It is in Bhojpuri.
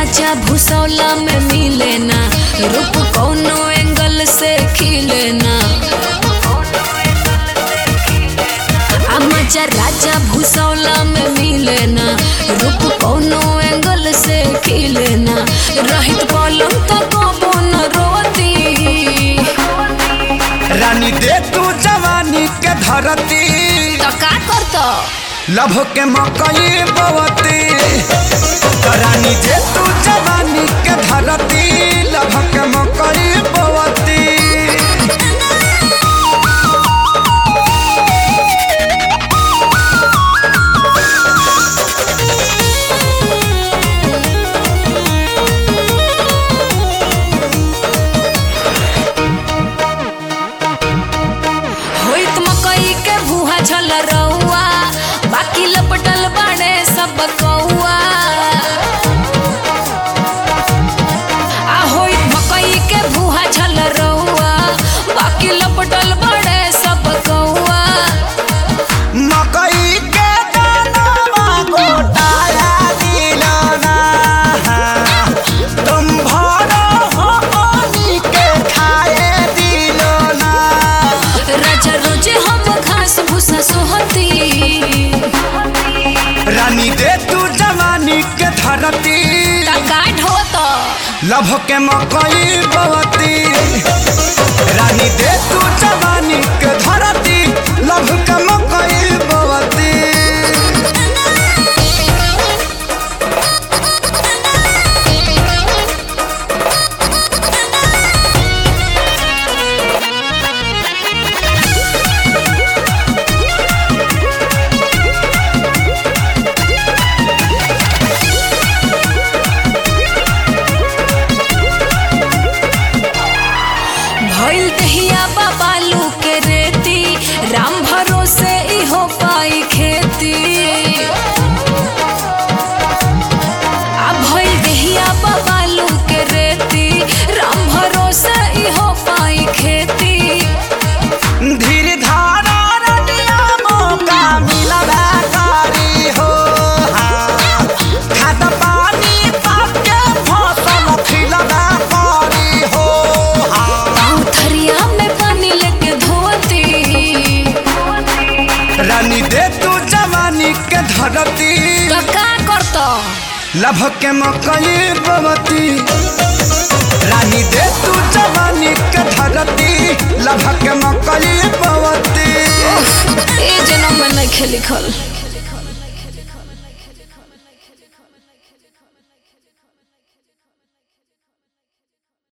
राजा भूसौला में मिले ना रूप कौनो एंगल से खिले ना आ मजा राजा भूसौला में मिले ना रूप कौनो एंगल से खिले ना रहित पलम तो कबो न रोती रानी दे तू जवानी के धरती तो का करतो लभ के मकई बवती तो रानी दे तू जवानी के धरती लभ के मकई बवती होइत मकई के भूहा झल रहुआ बाकी लपटल बाड़े सब कौआ आ होइत मकई के भूहा झल रहुआ बाकी लपटल बाड़े सब कौआ मकई के दानवा गोटाया दिलाना तुम भरो हो पानी के खाए दिलाना राजा रोजे हम घास भूसा सोहती रानी दे तू जवानी के धरती टका ढोत लभ के मकई बवती रानी दे तू जवानी के धरती लभ के मकई बवती भइल दहिया बाबालू के रेती राम भरोसे इहो पाई खेती आ भइल दहिया बाबालू के रेती राम भरोसे इहो पाई खेती धीर धारा रनिया मौका मिलबा करी हो हाँ। खाद पानी पाके फसल खिलबा करी हो हाँ। पाँव थरिया में पानी लेके धोती रानी दे तू जवानी के धरती तो का करतो लभ के मकई बवती रानी दे तू जवानी के धरती लभ के मकई बवती ए जन्म में नहीं लिखल